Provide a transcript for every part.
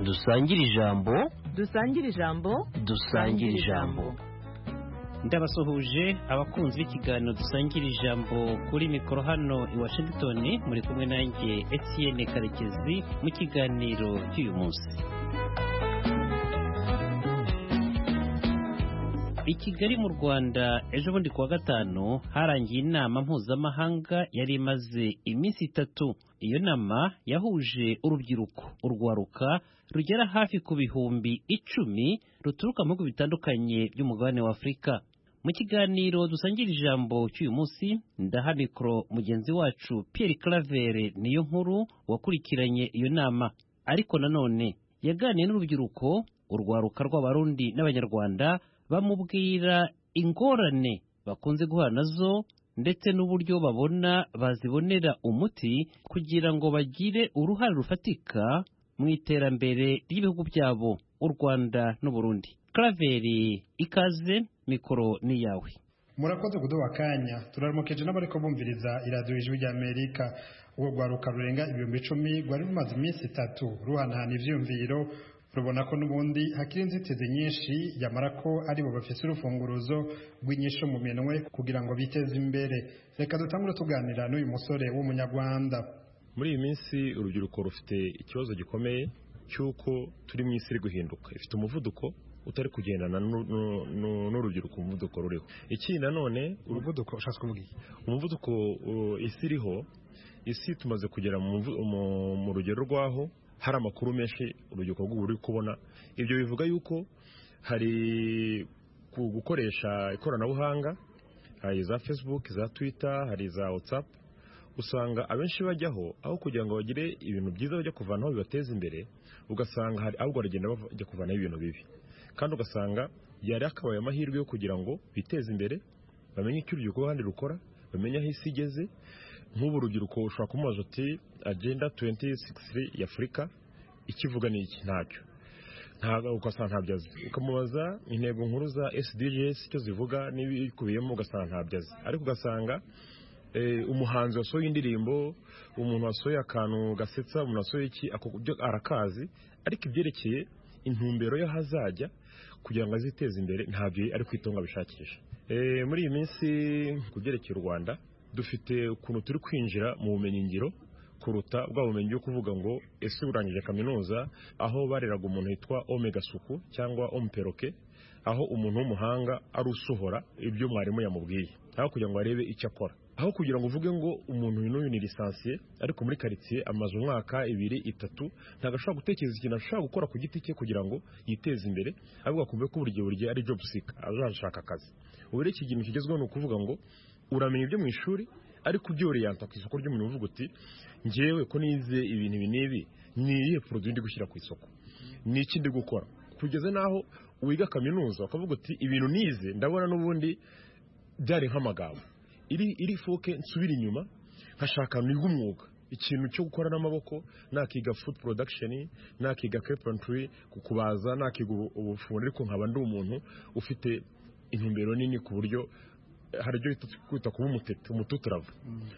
dusangire ijambo dusangire ijambo dusangire ijambo ndabasuhuje abakunzi b'ikiganiro dusangira ijambo kuri mikoro hano i washington muri kumwe nanjye etiyene karekezi mu kiganiro cy'uyu munsi i kigali mu rwanda ejo bundi kuwa gatanu harangiye inama mpuzamahanga yari imaze iminsi itatu iyo nama yahuje urubyiruko urwaruka rugera hafi ku bihumbi icumi ruturuka mu bihugu bitandukanye by'umugabane wa afurika mu kiganiro dusangira ijambo cy'uyu munsi ndaha mikoro mugenzi wacu pierre claver niyo nkuru wakurikiranye iyo nama ariko nanone yaganiye n'urubyiruko urwaruka rw'abarundi n'abanyarwanda bamubwira ingorane bakunze guhura nazo ndetse n'uburyo babona bazibonera umuti kugira ngo bagire uruhare rufatika mu iterambere ry'ibihugu byabo u Rwanda n'Uburundi. Kraveri ikaze mikoro ni yawe. murakoze kuduha akanya turaramukeje n'abariko bumviriza iradiyo ijwi ry'amerika urwo rwaruka rurenga ibihumbi icumi rwari rumaze iminsi itatu ruhanahana ivyumviro rubona ko n'ubundi hakiri inzitizi nyinshi yamara ko aribo bafise urufunguruzo rw'inyisho mu minwe kugira ngo biteze imbere reka dutangure tuganira n'uyu musore w'umunyarwanda muri iyi minsi urubyiruko rufite ikibazo gikomeye cy'uko turi mu isi iri guhinduka ifite umuvuduko utari kugendana n'u- n'u- n'u- n'urubyiruko umuvuduko ruriho ikindi nanone uru- umuvuduko ushatse kuvuga iki umuvuduko uh, isi iriho isi tumaze kugera mu muvu- mu- mu rugero rw'aho hari amakuru menshi urubyiruko rw'ubu ruri kubona ibyo bivuga yuko hari ku- gukoresha ikoranabuhanga hari za facebook za twitter hari za whatsapp usanga abenshi bajyaho aho kugira ngo bagire ibintu byiza bajya kuvanaho bibateza imbere ugasanga hari ahubwo baragenda bajya kuvanaho ibintu bibi kandi ugasanga yari akabaye amahirwe yo kugira ngo biteze imbere bamenye icyo urubyiruko ruhande rukora bamenye aho isi igeze nk'ubu urubyiruko ushobora kumubaza uti agenda 2063 ya afurika ikivuga ni iki ntacyo ntabwo ugasanga ntabyo azi ukamubaza intego nkuru za sdgs icyo zivuga n'ibikubiyemo ugasanga ntabyo azi ariko ugasanga eh, umuhanzi wasohoye indirimbo umuntu wasohoye akantu gasetsa umuntu wasohoye iki ako byo arakazi ariko ibyerekeye intumbero y'ahazajya kugira ngo aziteze imbere ntabyo ari kwitonga abishakisha Eh, muri iyi minsi ku byerekeye u rwanda dufite ukuntu turi kwinjira mu bumenyingiro kuruta bwa bumenyi bwo kuvuga ngo ese urangije kaminuza aho bareraga umuntu witwa omega suku cyangwa omperoke aho umuntu w'umuhanga ari usohora ibyo mwarimu yamubwiye aho kugira ngo arebe icyo akora aho kugira ngo uvuge ngo umuntu uyu n'uyu ni lisansiye ariko muri karitsiye amaze umwaka ibiri itatu ntabwo ashobora gutekereza ikintu ashobora gukora ku giti cye kugira ngo yiteze imbere ahubwo akumve ko buri gihe buri gihe ari job seeker azashaka akazi ubu rero iki kintu kigezweho ni ukuvuga ngo uramenya ibyo mu ishuri ariko ubyoreyanta ku isoko ry'umurimo uvuga uti ngewe ko nize ibintu ibi n'ibi ni iyihe poroduwi ndi gushyira ku isoko ni iki ndi gukora kugeza n'aho wiga kaminuza ukavuga uti ibintu nize ndabona n'ubundi byari nk'amagambo iri iri foke nsubira inyuma nkashaka niga umwuga ikintu cyo gukora n'amaboko nakiga food production nakiga carpentry ku- kubaza nakiga ubu- ubufundi ariko nkaba ndi umuntu ufite intumbero nini ku buryo eh, hari ibyo bita kwita kuba umutete umututuravu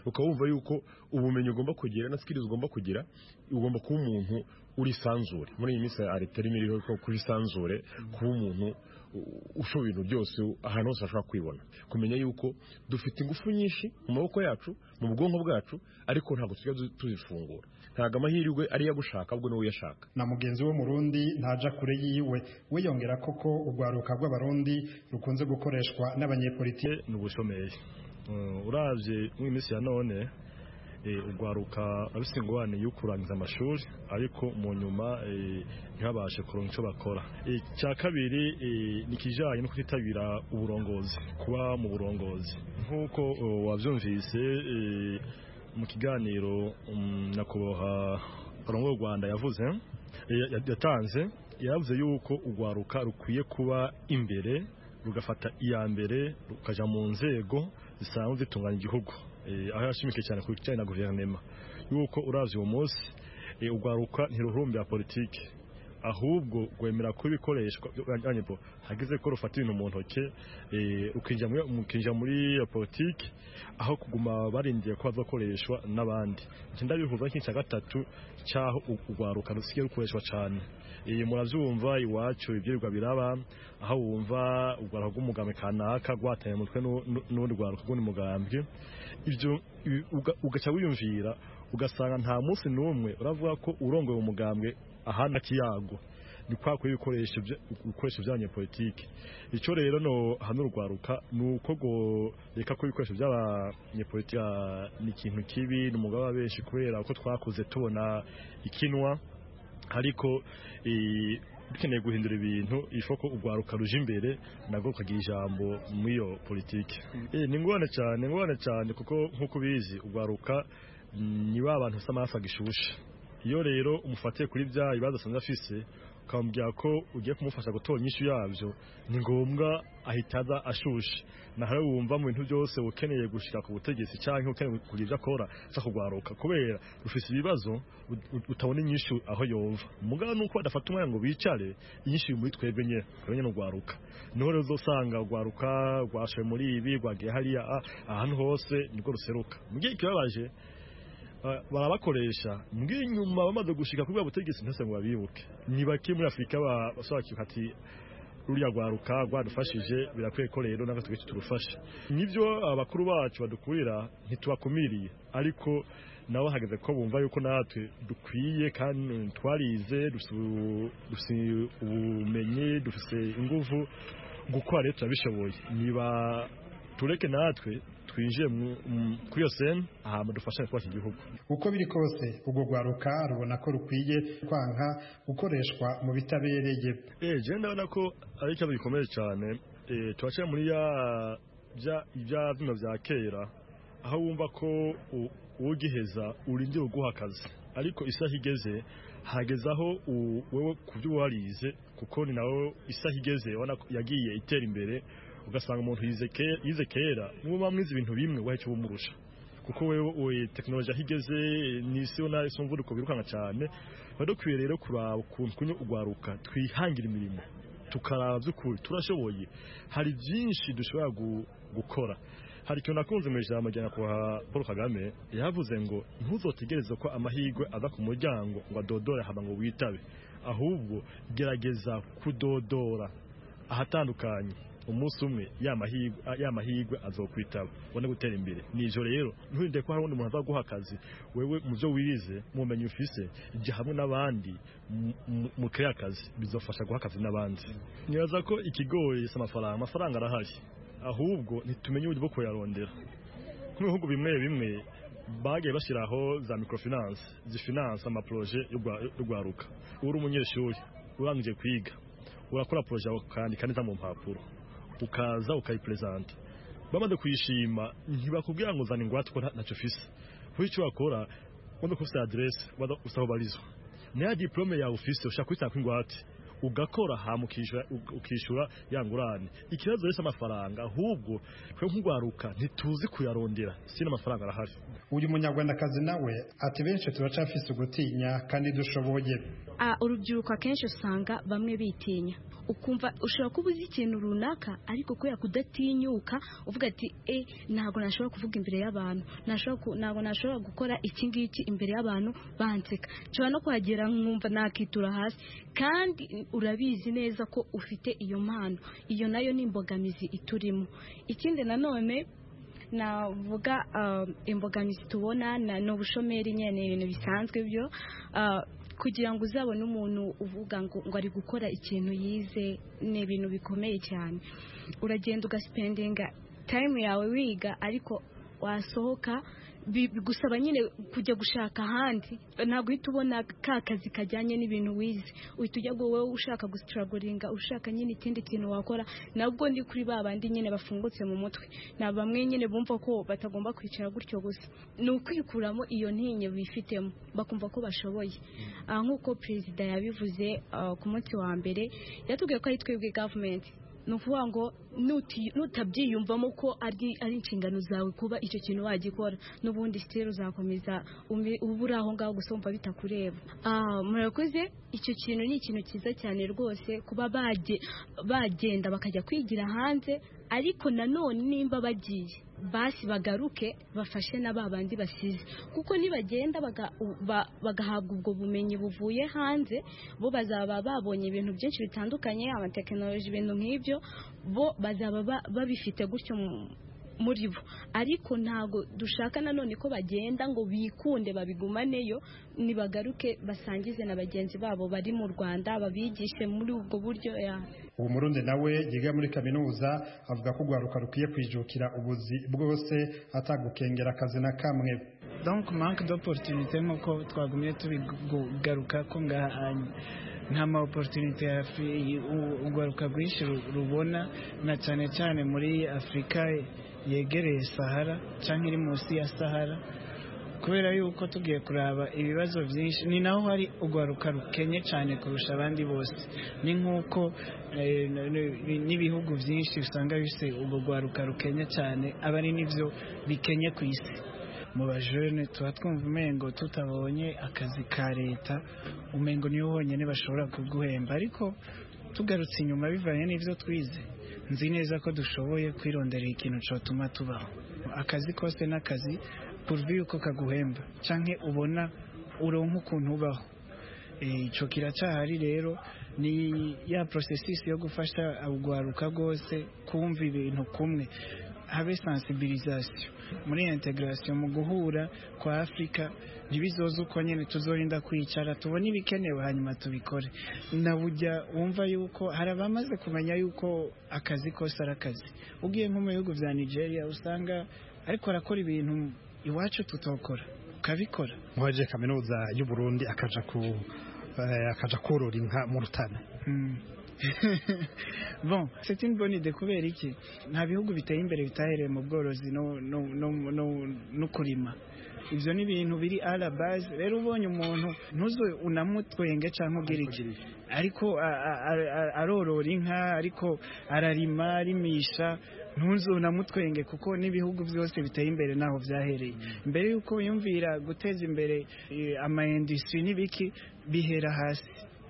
ukaba wumva yuko ubumenyi ugomba kugira na skills ugomba kugira ugomba kuba umuntu urisanzure muri iyi minsi hari terimi iriho ko kuba isanzure kuba umuntu u- ushobora ibintu byose ahantu hose ashobora kwibona kumenya yuko dufite ingufu nyinshi mu maboko yacu mu bwonko bwacu ariko ntabwo tujya tuzifungura ntabwo amahirwe ari iyo agushaka ahubwo ni wowe uyashaka na mugenzi w'umurundi ntaja kure yiwe wiyongera koko urwaruka rw'abarundi rukunze gukoreshwa n'abanyepolitiki politiki ni ubushomeri Uh, uravye mu minsi ya none eh, ugwaruka abisingwane yukurangiza amashuri ariko mu nyuma eh, ntibabashe kuronka ico bakora Eh, icya kabiri eh, ni kijanye no kutitabira uburongozi kuba mu burongozi nk'uko uh, wavyumvise eh, mu kiganiro um, nyakubahwa parongo y'u rwanda yavuze eh, yatanze yavuze yuko ugwaruka rukwiye kuba imbere rugafata iya mbere rukaja mu nzego zisanzwe zitunganya igihugu Eh, aho yashimike cyane ku kijyanye na guverinema yuko uravye uwo munsi eh, urwaruka ntiruhurumbira politike ahubwo rwemera ko ibikoreshwa byanyepo hageze ko rufata ibintu mu ntoke eh, rukinjira muri- mukinjira muri iyo politike aho kuguma barindiye ko bazakoreshwa n'abandi nti ndabihuza nk'icya gatatu cy'aho urwaruka rusigaye rukoreshwa cyane iyi murabyumva iwacu ibyirirwa biraba aho wumva urwara rw'umugambi kanaka rwateye umutwe nu- nu- n'undi rwara rw'undi mugambi ibyo ibi- uga- ugaca wiyumvira ugasanga nta munsi n'umwe uravuga ko urongoye umugambwe ahandi akiyago ni kwa kuba ibikoresho bya- ibikoresho bya banyepolitike icyo rero no hano urwaruka ni uko ngo reka ko ibikoresho by'abanyepolitike ah, ni ikintu kibi ni umugabo wa benshi kubera ko twakuze tubona ikinwa ariko eh, dukeneye guhindura ibintu ishoka urwaruka ruje imbere nabwo rukagira ijambo muri iyo politiki Eh, ni ngorane cyane ngorane cyane kuko nk'uko ubizi urwaruka mm, ni ba bantu bafite amaraso agishushe iyo rero umufatiye kuri bya ibibazo asanze afise ukamubwira ko ugiye kumufasha gutora inyishu yabyo ni ngombwa ahita aza ashushe naho rero wumva mu bintu byose ukeneye gushyira ku butegetsi cyangwa ukeneye kugira ibyo akora ashaka kugwaruka kubera rufise ibibazo ut- ut- utabona inyishu aho yumva mugabo nuko badafata umwanya ngo bicare inyishu iri muri twebwe nyine twebwe nyine ugwaruka niho rero uzosanga ugwaruka rwashoye muri ibi rwagiye hariya ah, ahantu hose nibwo ruseruka mu gihe kibabaje Ah, barabakoresha mbwiye inyuma bamaze gushika kuri bwa butegetsi ntose ngo babibuke ni bake muri afurika ba- bashobora kwibuka ati ruriya rwaruka rwadufashije birakwiye ko rero natwe twese turufasha nibyo abakuru bacu badukurira ntitubakumiriye ariko nabo hageze ko bumva yuko natwe dukwiye kandi twarize dufise ubu- dufise ubumenyi dufise ingufu gukora rero turabishoboye niba tureke natwe twinjiye mu- mu- kuri iyo sene hama dufashanye twubaka igihugu uko biri kose urwo rwaruka rubona ko rukwiye kwanka gukoreshwa mu bitabereye Eh, je ndabona ko ari ikibazo gikomeye cyane eh, turaciye muri ya bya bya bino bya kera aho wumva ko u- ugiheza urindira uguha akazi ariko isaha igeze hageze aho u- wewe ku byo warize kuko ni nawe isaha igeze ubona ko yagiye itera imbere ugasanga umuntu yize ke- yize kera niwe bamwize ibintu bimwe wahica ubumurusha kuko wewe we, tekinoloji aho igeze n'isi ubona isi umuvuduko wirukanka cyane tuba dukwiye rero kuraba ukuntu kunyo ugwaruka twihangira imirimo tukaraba by'ukuri turashoboye hari byinshi dushobora gu- gukora hari ikintu nakunze mu ijambo rya nyakubahwa paul kagame yavuze ngo ntuzotegereze ko amahirwe aza ku muryango ngo adodore hama ngo witabe ahubwo gerageza kudodora ahatandukanye umunsi umwe ya mahirwe ya mahirwe azokwitaba ubone gutera imbere nijo rero nturinde ko hari undi muntu azaguha akazi wewe mu byo wirize mu bumenyi ufise jya hamwe n'abandi mu- mu- mukore akazi bizofasha guha akazi n'abandi nibaza ko ikigori si amafaranga amafaranga arahari ahubwo ntitumenye uburyo bwo kuyarondera nk'ibihugu bimwe bimwe bagiye bashyiraho za microfinance zifinance amaproje y'urwaruka uri umunyeshuri urangije kwiga urakora poroje ukandika neza mu mpapuro ukaza ukayiperezanta bamaze kuyishima ntibakubwira ngo uzana ingwate ko nta- ntacyo ufise kuko icyo wakora wenda ko ufite aderese wenda ufite aho ubarizwa niya diporome yawe ufise ushaka kuyitanga ingwate ugakora hama ukishyura- uk- ukishyura ya ngurane ikibazo rero si amafaranga ahubwo twe nk'urwaruka ntituzi kuyarondera si n'amafaranga arahari uyu munyarwandakazi nawe ati benshi turacafise ugutinya kandi dushoboye Ah, urubyiruko akenshi usanga bamwe bitinya ukumva ushobora kuba uzi ikintu runaka ariko kubera kudatinyuka uvuga ati e ntabwo nashobora kuvuga imbere y'abantu nashobora ku- ntabwo nashobora gukora iki ngiki imbere y'abantu banseka nshobora no kuhagera nkumva nakitura hasi kandi urabizi neza ko ufite iyo mpano iyo nayo ni imbogamizi iturimo ikindi nanone navuga um, imbogamizi tubona na- ni ubushomeri nyine ni ibintu bisanzwe byo uh, kugira ngo uzabone umuntu uvuga ngo, ngo ari gukora ikintu yize ni ibintu bikomeye cyane uragenda ugasipendinga time yawe wiga ariko wasohoka bi- bigusaba nyine kujya gushaka ahandi ntabwo uhita ubona ka kazi kajyanye n'ibintu wize uhita ujya ngo wowe ushaka gusitaragoringa ushaka nyine ikindi kintu wakora nabwo ndi kuri ba bandi nyine bafungutse mu mutwe ni bamwe nyine bumva ko batagomba kwicara gutyo gusa ni ukwikuramo iyo ntinye bifitemo bakumva ko bashoboye Ah, nk'uko perezida yabivuze ah, ku munsi wa mbere yatubwiye ko ari twebwe gavumenti ni ukuvuga ngo nuti- nutabyiyumvamo ko ari ari inshingano zawe kuba icyo kintu wagikora n'ubundi sitire uzakomeza ume- uba uri aho ngaho gusa wumva bitakureba Ah, murakoze icyo kintu ni ikintu cyiza cyane rwose kuba baje- bagenda bakajya kwigira hanze ariko nanone nimba bagiye basi bagaruke bafashe na ba bandi basize kuko nibagenda baga- ba- bagahabwa ubwo bumenyi buvuye hanze bo bazaba babonye ibintu byinshi bitandukanye amatekinoloji ibintu nk'ibyo bo bazaba ba- babifite gutyo mu- muri bo ariko ntabwo dushaka nanone ko bagenda ngo bikunde babigumaneyo nibagaruke basangize na bagenzi babo bari mu rwanda babigishe muri ubwo buryo ya- uwo murundi nawe yiga muri kaminuza avuga ko urwaruka rukwiye kwijukira ubuzi bwose atagukengera akazi na kamwe donc manque d'opportunité nk'uko twagumye tubigaruka ko ngaha nta ma opportunité hafi u- urwaruka rwinshi ru- rubona na cyane cyane muri afurika yegereye sahara cyangwa iri munsi ya sahara kubera yuko tugiye kuraba ibibazo byinshi ni naho hari urwaruka rukenye cyane kurusha abandi bose ni nk'uko eh, n- n- n'ibihugu byinshi usanga bifite ubwo rwaruka rukenye cyane aba ari nibyo bikenye ku isi mu bajene tuba twumva umengo tutabonye akazi ka leta umengo niyo honyine bashobora kuguhemba ariko tugarutse inyuma bivanye n'ibyo twize nzi neza ko dushoboye kwirondera ikintu cyatuma tubaho akazi kose n'akazi purvi yuko kaguhemba cyangwa ubona uronka ukuntu ubaho Eh, icyo kiracyahari rero ni ya porosesisi yo gufasha urwaruka rwose kumva ibintu kumwe habe sensibilisation muri integration mu guhura kwa afurika ntibizoze uko nyine tuzorinda kwicara tubona ibikenewe hanyuma tubikore na bujya wumva yuko hari abamaze kumenya yuko akazi kose ari akazi ugiye nko mu bihugu bya nigeria usanga ariko arakora ibintu iwacu tutokora ukabikora muhaje kaminuza y'u Burundi akaja ku eh, akaja korora inka mu rutana Mm. bon c'est une bonne idée kubera iki nta bihugu biteye imbere bitahereye mu bworozi no, no, no, no, no kurima ibyo ni ibintu biri à la base rero ubonye umuntu ntuzo unamutwenge cyangwa ubwira iki ariko a- a- a- a- arorora inka ariko ararima arimisha ntuzo unamutwenge kuko n'ibihugu byose biteye imbere naho byahereye mbere y'uko yumvira guteza imbere eh, ama industrie n'ibiki bihera hasi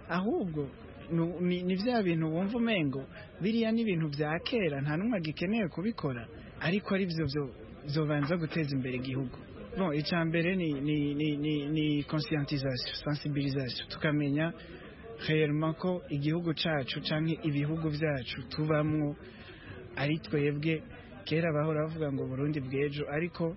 ahubwo nu- ni ni bya bintu wumva umengo biriya ni ibintu bya kera nta n'umwe agikeneye kubikora ariko ari byo byo byobanza guteza imbere igihugu bon icya mbere ni ni ni ni, ni conscientisation sensibilisation tukamenya réellement ko igihugu cyacu cyangwa ibihugu byacu tubamwo ari twebwe kera bahora bavuga ngo Burundi bw'ejo ariko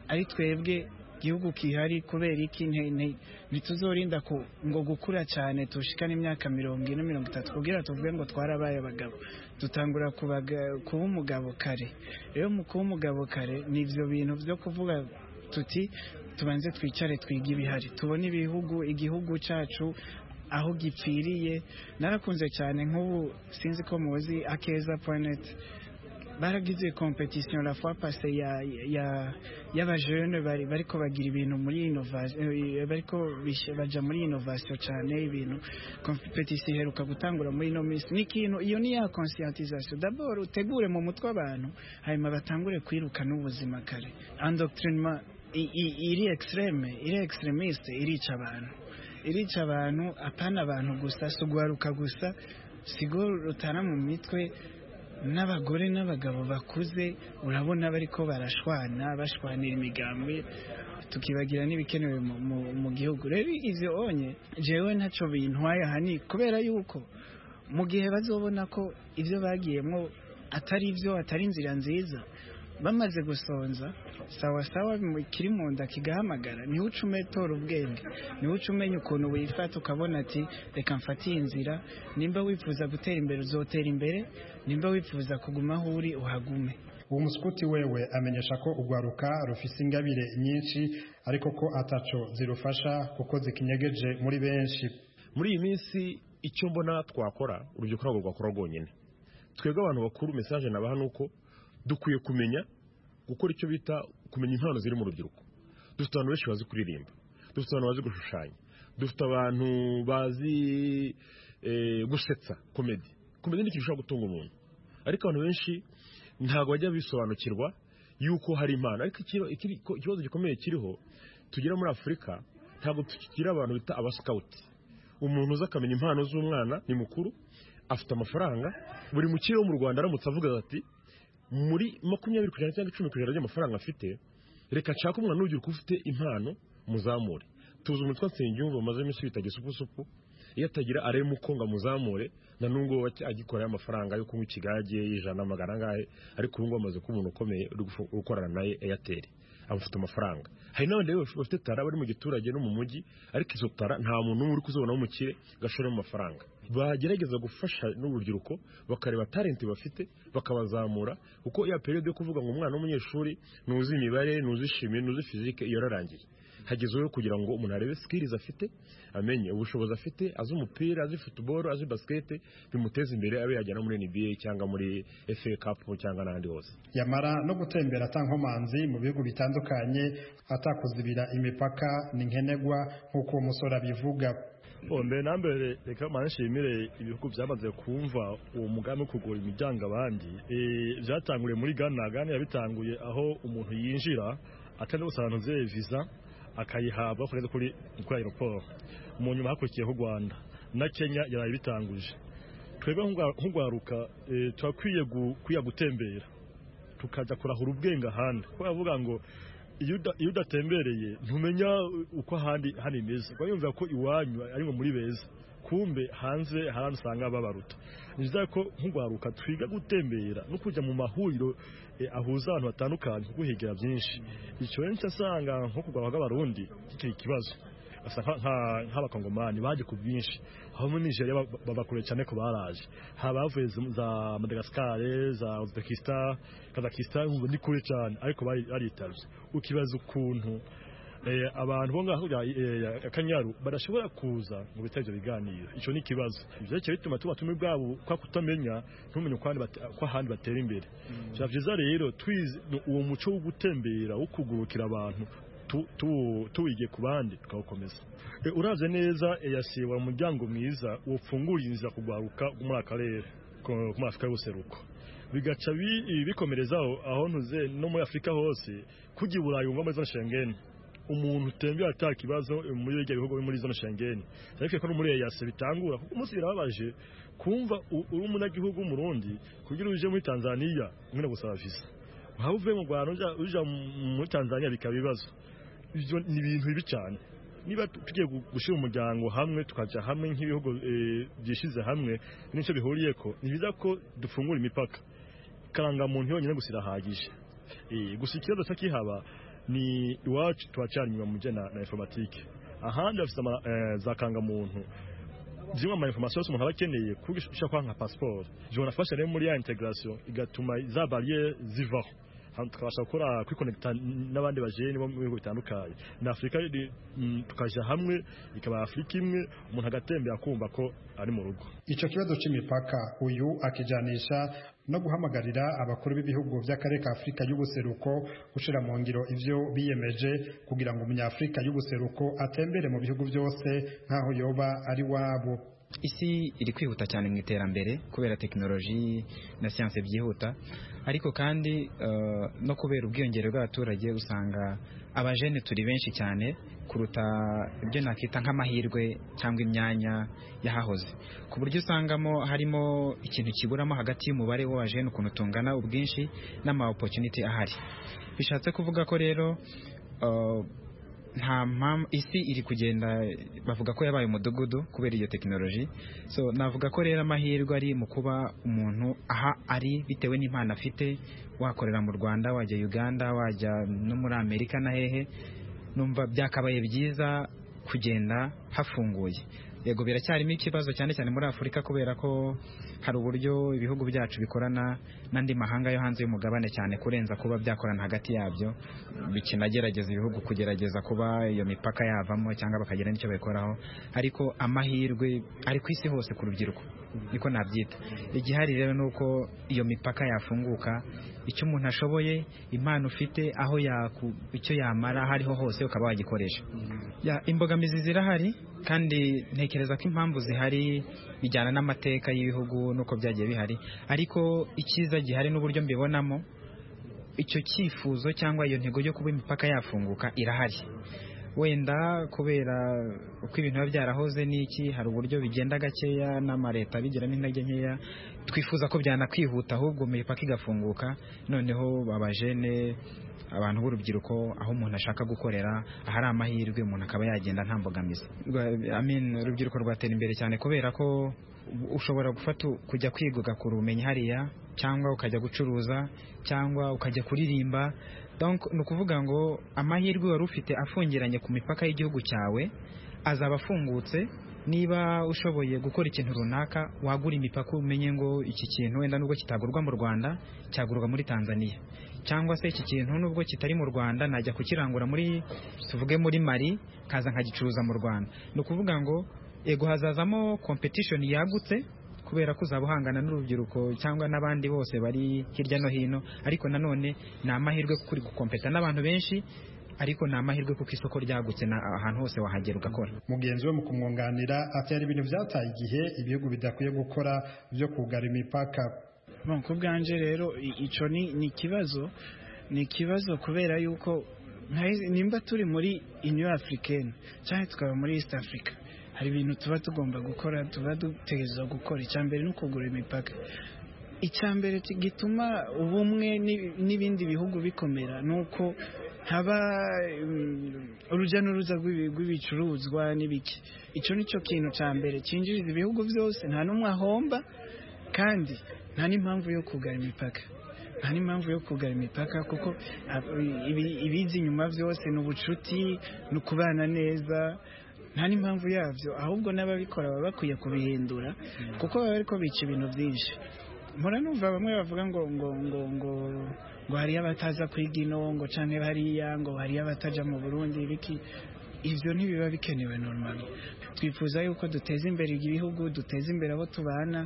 ari twebwe igihugu kihari kubera iki nte- nte- ntituzorinda ku- ngo gukura cyane tushikane imyaka mirongo ine mirongo itatu kugira tuvuge ngo twarabaye abagabo dutangura kubaga- kuba umugabo kare rero mu kuba umugabo kare ni ibyo bintu byo kuvuga tuti tubanze twicare twige ibihari tubone ibihugu igihugu cyacu aho gipfiriye narakunze cyane nk'ubu sinzi ko muzi akeza point baragize competition la fois passée ya ya y'abajene bari bariko bagira ibintu muri innovation bariko bishe- baja muri innovation cyane ibintu competition iheruka gutangura muri ino minsi ni ikintu iyo ni ya conscientisation d'abord utegure mu mutwe abantu hanyuma batangure kwiruka n'ubuzima kare endoctrinement i- i- iri extreme iri extremiste irica abantu irica abantu apana abantu gusa si uguharuka gusa sigo rutana mu mitwe n'abagore n'abagabo bakuze urabona bariko barashwana bashwanira imigambi tukibagira n'ibikenewe mu, mu, mu gihugu rero ivyo onye jewe ntaco bintwaye ahani kubera yuko mu gihe bazobona ko ivyo bagiyemwo atari ivyo atari inzira nziza bamaze gusonza sawa sawa mu- kiri mu nda kigahamagara niho uca umetora ubwenge niho uca umenya ukuntu wifata ukabona ati reka mfate iyi nzira nimba wifuza gutera imbere uzotera imbere nimba wifuza kuguma aho uri uhagume uwo musikuti wewe amenyesha ko urwaruka rufise ingabire nyinshi ariko ko ataco zirufasha kuko zikinyegeje muri benshi muri iyi minsi icyo mbona twakora urubyiruko ntabwo rwakora rwonyine twebwe abantu bakuru mesaje nabaha ni uko dukwiye kumenya gukora icyo bita kumenya impano ziri mu rubyiruko dufite abantu benshi bazi kuririmba dufite abantu bazi gushushanya dufite abantu bazi eh, gusetsa komedi komedi ni ikintu gishobora gutunga umuntu ariko abantu benshi ntabwo bajya bisobanukirwa yuko hari impano ariko ikiro- ikiri- ikibazo gikomeye kiriho tugira muri afurika ntabwo tukigira abantu bita abasikawuti umuntu uza akamenya impano z'umwana ni mukuru afite amafaranga buri mukire wo mu rwanda aramutse avuga ati muri makumyabiri ku ijana cyangwa icumi ku ijana ry'amafaranga afite reka nshake umwana ugira uko ufite impano muzamure tuzi umutwe nsengiyumva amaze iminsi bita gisupusupu iyo atagira arema ukonga muzamure na n'ubwo agikoraho amafaranga yo kunywa ikigage y'ijana magana angahe ariko ubu ngubu amaze kuba umuntu ukomeye uri gufu- uri gukorana naye eyateri amufite amafaranga hari n'abandi rero baf- bafite tara bari mu giturage no mu mujyi ariko izo tara nta muntu n'umwe uri kuzibonaho umukire ngo ashoremo amafaranga bagerageza gufasha n'urubyiruko bakareba talenti bafite bakabazamura kuko ya periyode yo kuvuga ngo umwana w'umunyeshuri ntuzi imibare ntuzi shimi ntuzi fizike iyo yararangiye hagezeho kugira ngo umuntu arebe sikirizi afite amenye ubushobozi afite azi umupira azi futuboro azi basikete bimuteza imbere abe yajya no muri nba cyangwa muri efe kapu cyangwa n'ahandi hose yamara no gutembera atankomanzi mu bihugu bitandukanye atakuzibira imipaka ni nkenegwa nk'uko uwo musore abivuga mbere na mbere reka manshimire ibihugu byamaze kumva uwo mugambi wo kugura imiryango abandi Eh, byatanguriye muri Ghana Ghana yabitanguye aho umuntu yinjira atanze gusobanuza visa akayihabwa kugeza kuri kuri aeroport mu nyuma hakurikiyeho u Rwanda na Kenya yaraye bitanguje twebwe nk'urwa- nk'urwaruka eh, turakwiye gu- kwiya gutembera tukajya kurahura ubwenge ahandi kuko bavuga ngo iyo uda- iyo udatembereye ntumenya uko ahandi hano imeze uba yumva ko iwanyu ari nko muri beza kumbe hanze hari usanga babaruta ni byiza ko nk'urwaruka twiga gutembera no kujya mu mahuriro eh, ahuza abantu batandukanye kuko uhegera byinshi icyo benshi asanga nko kurwara kw'abarundi kikiri ikibazo basa nka- nka- nk'abakongomani baje ku bwinshi aho muri nigeria ba- bava kure cyane ko baraje haba bavuye za- za madagascar za uzbekistan kazakistan ngo ni kure cyane ariko bari- baritabye ukibaza ukuntu eh, abantu bo ngaho ya kanyaru badashobora kuza ngo bitare ibyo biganiro icyo ni ikibazo ibyo rero bituma tuba tumwe ubwabo kwa kutamenya ntumenye uko ahandi bate- uko ahandi batera imbere biba byiza rero twize uwo muco wo gutembera wo kugurukira abantu tu- tu- tuwige ku bandi tukawukomeza E, uraze neza yasiba umuryango mwiza wofunguriye inzira kugwaruka muri akarere ko- ko muri afurika y'ubuseruko bigaca bi- ibi bikomerezaho aho ntuze no muri afurika hose kujya i burayi wumva muri zone shengeni umuntu utembera ata kibazo e, muri bijya bihugu biri muri zone shengeni ariko ko no muri eyase bitangura kuko umunsi birababaje kumva u- uri umunyagihugu w'umurundi kugira uje muri tanzaniya mwenda gusaba visa waba uvuye mu rwanda uja- uja mu- muri tanzaniya bikaba ibibazo ibyo ni ibintu bibi cyane niba tu- tugiye gu- gushyira umuryango hamwe tukajya hamwe nk'ibihugu eh, byishyize hamwe n'icyo bihuriye ko ni byiza ko dufungura imipaka karangamuntu yonyine gusa irahagije Eh, gusa ikibazo cyakihaba ni iwacu turacyari inyuma mu bijyanye na- na informatike ahandi bafite ama- eh, za kangamuntu zimwe mu ma information yose umuntu aba akeneye kuko ushobora kuba nka pasiporo jona afasha rero muri ya integration igatuma za barriere zivaho hano tukabasha gukora kwikonekita n'abandi bajeni bo mu bihugu bitandukanye na afurika iri- mm, tukaja hamwe ikaba afurika imwe umuntu agatembera akumva ko ari mu rugo icyo kibazo cy'imipaka uyu akijanisha no guhamagarira abakuru b'ibihugu by'akarere ka afurika y'ubuseruko gushyira mu ngiro ibyo biyemeje kugira ngo umunyafurika y'ubuseruko atembere mu bihugu byose nk'aho yoba ari wabo isi iri kwihuta cyane mu iterambere kubera tekinoloji na siyanse byihuta ariko kandi eh, no kubera ubwiyongere bw'abaturage usanga abajene turi benshi cyane kuruta ibyo nakita nk'amahirwe cyangwa imyanya yahahoze ku buryo usangamo harimo ikintu kiburamo hagati y'umubare w'abajene ukuntu tungana ubwinshi n'ama opportunity ahari bishatse kuvuga ko rero eh, nta mpamvu isi iri kugenda bavuga ko yabaye umudugudu kubera iyo tekinoloji so navuga ko rero amahirwe ari mu kuba umuntu aha ari bitewe n'impano afite wakorera mu rwanda wajya uganda wajya no muri amerika na hehe numva byakabaye byiza kugenda hafunguye yego biracyarimo ikibazo cyane cyane muri afurika kubera ko hari uburyo ibihugu byacu bikorana n'andi mahanga yo hanze y'umugabane cyane kurenza kuba byakorana hagati yabyo bikinagerageza ibihugu kugerageza kuba iyo mipaka yavamo cyangwa bakagira n'icyo babikoraho ariko amahirwe ari ku isi hose ku rubyiruko niko nabyita igihari rero ni uko iyo mipaka yafunguka icyo umuntu ashoboye impano ufite aho yaku- icyo yamara aho ariho hose ukaba wagikoresha Ya, imbogamizi zirahari kandi ntekereza ko impamvu zihari bijyana n'amateka y'ibihugu n'uko byagiye bihari ariko icyiza gihari n'uburyo mbibonamo icyo cyifuzo cyangwa iyo ntego yo kuba imipaka yafunguka irahari wenda kubera uko ibintu biba byarahoze n'iki hari uburyo bigenda gakeya n'amareta bigira n'intege nkeya twifuza ko byanakwihuta ahubwo imipaka igafunguka noneho abajene abantu b'urubyiruko aho umuntu ashaka gukorera ahari amahirwe umuntu akaba yagenda nta mbogamizi Rwa- I mean, urubyiruko rwatera imbere cyane kubera ko ushobora gufata kujya kwiga ugakura ubumenyi hariya cyangwa ukajya gucuruza cyangwa ukajya kuririmba donc ni ukuvuga ngo amahirwe wari ufite afungiranye ku mipaka y'igihugu cyawe azaba afungutse niba ushoboye gukora ikintu runaka wagura imipaka umenye ngo iki kintu wenda nubwo kitagurwa mu Rwanda cyagurwa muri Tanzania cyangwa se iki kintu nubwo kitari mu Rwanda najya kukirangura muri tuvuge muri Mali kaza nkagicuruza mu Rwanda ni ukuvuga ngo ego hazazamo competition yagutse kubera ko uzaba uhangana n'urubyiruko cyangwa n'abandi bose bari hirya no hino ariko nanone ni amahirwe kuko uri gukompeta n'abantu benshi ariko ni amahirwe kuko isoko ryagutse na ahantu hose wahagera ugakora mugenzi we mu kumwunganira ati hari ibintu byataye igihe ibihugu bidakwiye gukora byo kugara imipaka Bon, ku bwanjye rero i- ico ni ni ikibazo ni ikibazo kubera yuko nka- nimba turi muri Union Africaine cyangwa tukaba muri East Africa hari ibintu tuba tugomba gukora tuba dutegerezwa gukora icya mbere ni ukugura imipaka icya mbere ki- gituma ubumwe n'i- n'ibindi bihugu bikomera ni uko haba mm, urujya n'uruza rw'ibi- rw'ibicuruzwa n'ibiki icyo ni cyo kintu cya mbere cyinjiriza ibihugu byose nta n'umwe ahomba kandi nta n'impamvu yo kugara imipaka nta n'impamvu yo kugara imipaka kuko ab- ibi- ibiza inyuma byose ni ubucuti ni ukubana neza nta n'impamvu yabyo ahubwo n'ababikora baba bakwiye kubihindura kuko baba ariko bica ibintu byinshi mpora numva bamwe bavuga ngo ngo ngo ngo ngo hariyo abataza kwiga ino ngo canke hariya ngo hariyo abataja mu burundi biki ibyo ntibiba bikenewe normali twifuza yuko duteza imbere ibihugu duteza imbere abo tubana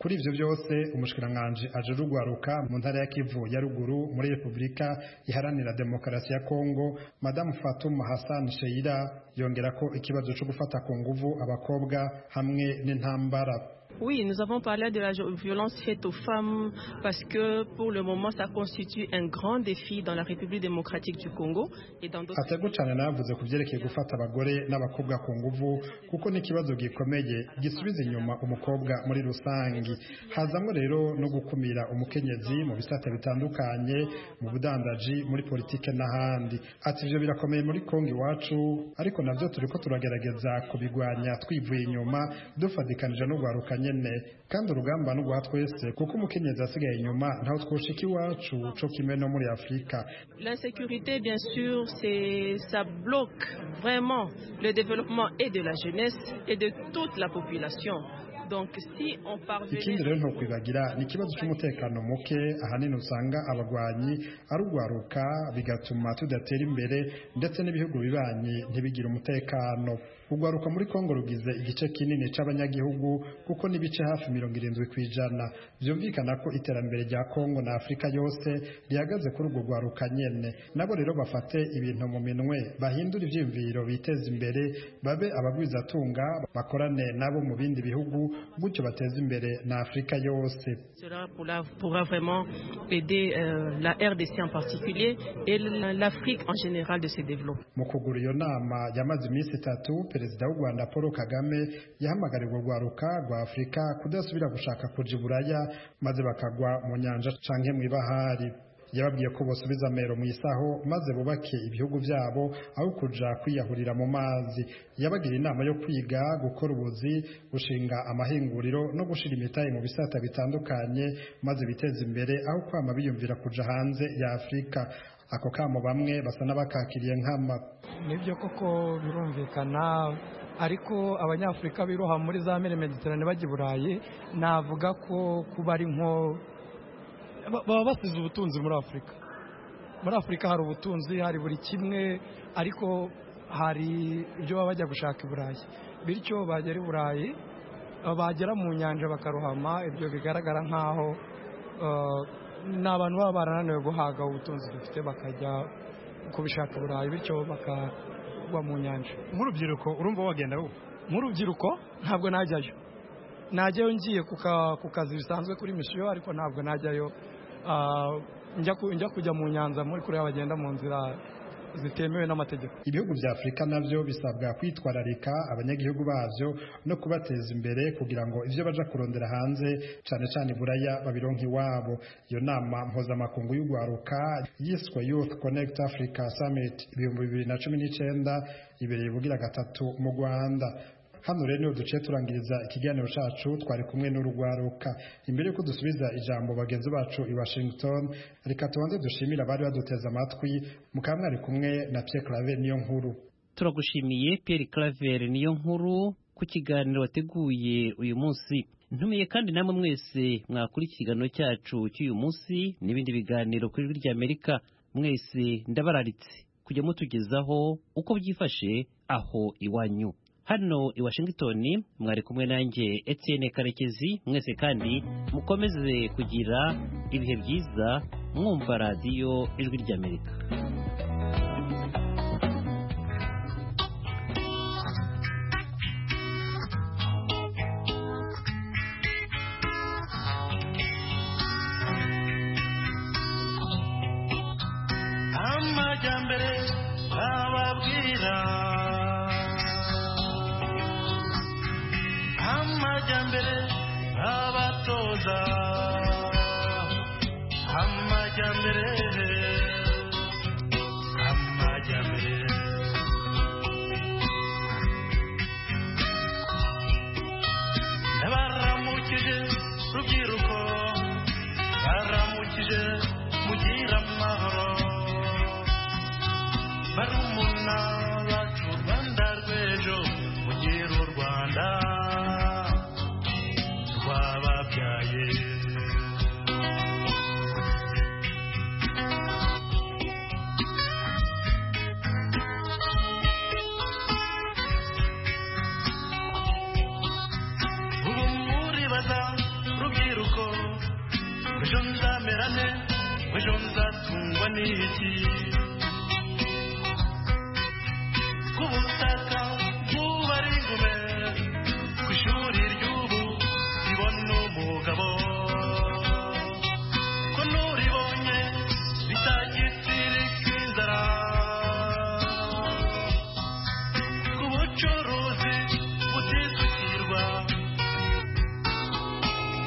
kuri ibyo byose umushikiranganji aje rugwaruka mu ntara ya kivu ya ruguru muri repubulika iharanira demokarasi ya kongo madamu fatuma hassan sheira yongera ko ikibazo cyo gufata ku nguvu abakobwa hamwe n'intambara Oui, nous avons parlé de la jo- violence faite aux femmes parce que pour le moment, ça constitue un grand défi dans la République démocratique du Congo et dans d'autres. atego cyane navuze ku byerekeye gufata abagore n'abakobwa ku nguvu kuko ni ikibazo gikomeye gisubiza inyuma umukobwa muri rusange hazamo rero no gukumira umukenyezi mu bisata bitandukanye mu budandaji muri politike n'ahandi ati ibyo birakomeye muri kongo iwacu ariko nabyo turi ko turagerageza kubigwanya twivuye inyuma dufatikanije no guharuka nyine kandi urugamba no guha twese kuko umukenyezi asigaye inyuma ntawe twushika iwacu cyo kimwe no muri afurika L'insécurité, bien sûr, c'est, ça bloque vraiment le développement et de la jeunesse et de toute la population. Donc, si on ikindi parvenait rero ntukwibagira ni ikibazo cy'umutekano muke ahanini usanga abarwanyi arugwaruka bigatuma tudatera imbere ndetse n'ibihugu bibanyi ntibigire umutekano urwaruka muri kongo rugize igice kinini cy'abanyagihugu kuko n'ibice hafi mirongo irindwi ku ijana byumvikana ko iterambere rya kongo na afurika yose rihagaze kuri urwo rwaruka nyene nabo rero bafate ibintu mu minwe bahindure ibyiyumviro biteze imbere babe abagwizatunga bakorane nabo mu bindi bihugu gutyo bateze imbere na afurika yose Cela pourra, pourra vraiment aider euh, la RDC en particulier et l'Afrique en général de se développer. mu kugura iyo nama yamaze iminsi itatu perezida w'u rwanda paul kagame yahamagariwe urwaruka rwa afurika kudasubira gushaka kuja iburaya maze bakagwa mu nyanja canke mu ibahari yababwiye ko bosubiza amero mu isaho maze bubake ibihugu byabo aho kuja kwiyahurira mu mazi yabagira inama yo kwiga gukora ubuzi gushinga amahinguriro no gushira imitahe mu bisata bitandukanye maze biteze imbere aho kwama biyumvira kuja hanze ya afurika ako kamo bamwe basa n'abakakiriye nkama nibyo koko birumvikana ariko abanyafurika biroha muri za mere mediterane bajya i burayi navuga ko kuba ari nko ba- baba basize ubutunzi muri afurika muri afurika hari ubutunzi hari buri kimwe ariko hari ibyo baba bajya gushaka i burayi bityo bagera i burayi eh, bagera mu nyanja bakarohama ibyo bigaragara nk'aho eh, ni abantu baba barananiwe guhaga ubutunzi dufite bakajya kubishaka i burayi bityo bakagwa mu nyanja nk'urubyiruko urumva wagenda wowe nk'urubyiruko ntabwo najyayo najyayo ngiye ku ka- ku kazi bisanzwe kuri misiyo ariko ntabwo najyayo ah, njya ku- njya kujya mu nyanza muri kure bagenda mu nzira zitemewe n'amategeko ibihugu bya afurika nabyo bisabwa kwitwararika abanyagihugu babyo no kubateza imbere kugira ngo ibyo baja kurondera hanze cyane cyane buraya babironka iwabo iyo nama mpuzamakungu y'urwaruka yiswe youth connect africa summit ibihumbi bibiri na cumi n'icyenda ibereye bugira gatatu mu rwanda hano rero niho duciye turangiriza ikiganiro cyacu twari kumwe n'urugwaruka imbere y'uko dusubiza ijambo bagenzi bacu i washington reka tubanze dushimire abari baduteze amatwi mukaba mwari kumwe na pierre claver niyo nkuru turagushimiye pierre claver niyo nkuru ku kiganiro wateguye uyu munsi ntumiye kandi namwe mwese mwakura ikiganiro cyacu cy'uyu munsi n'ibindi biganiro kuri ijwi ry'amerika mwese ndabararitse kujya mutugezaho uko byifashe aho iwanyu hano i washington mwari kumwe nanjye etienne karekezi mwese kandi mukomeze kugira ibihe byiza mwumva radiyo ijwi ry'amerika amajyambere bababwira amajyambere abatoza amajyambere amajyambere baramukije rubyiruko baramukije mugira amahoro barumuna bacu rwanda rw'ejo mugire u rwanda twababyaye ubu muribaza rubyiruko ejo nzamera nte ejo nzatungwa n'iki ku butaka bw'ubari ingume ku ishuri ry'ubu ribona umugabo ko n'uribonye bitagipfirika inzara ku bucuruzi butisukirwa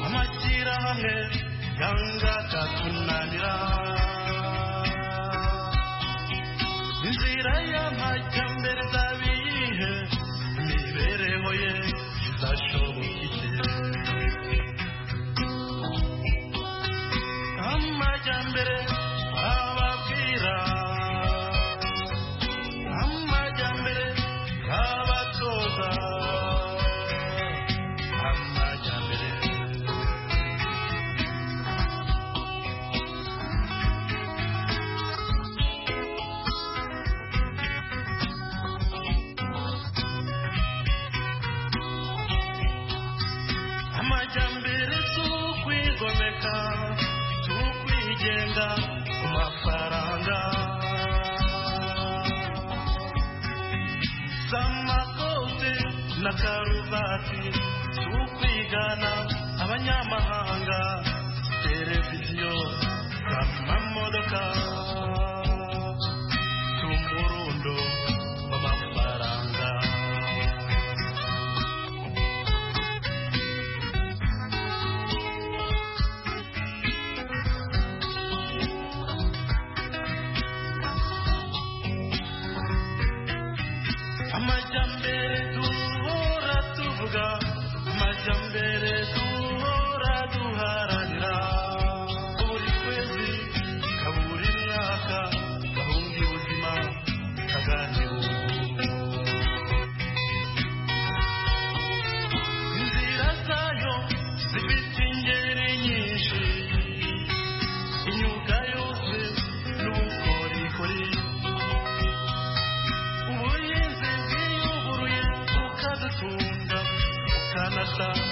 amashyirahamwe yanga akatunanira inzira y'amajyambere zabihe imibereho ye izashobokike amajyambere ababwira amajyambere abatoza amajyambere amajyambere tukwigomeka tukwigenga ku mafaranga z'amakote na karuvati tukwigana abanyamahanga televiziyo z'amamodoka tumurundo w'amafaranga amajyambere duhora tuvuga amajyambere duhora duharanira buri kwezi kaburi mwaka gahunda y'ubuzima kaganiro inzira zayo zifite ingeri nyinshi imyuga yose n'ubukorikori ubuhinzi bwiyuguruye bukadutunga bukanasa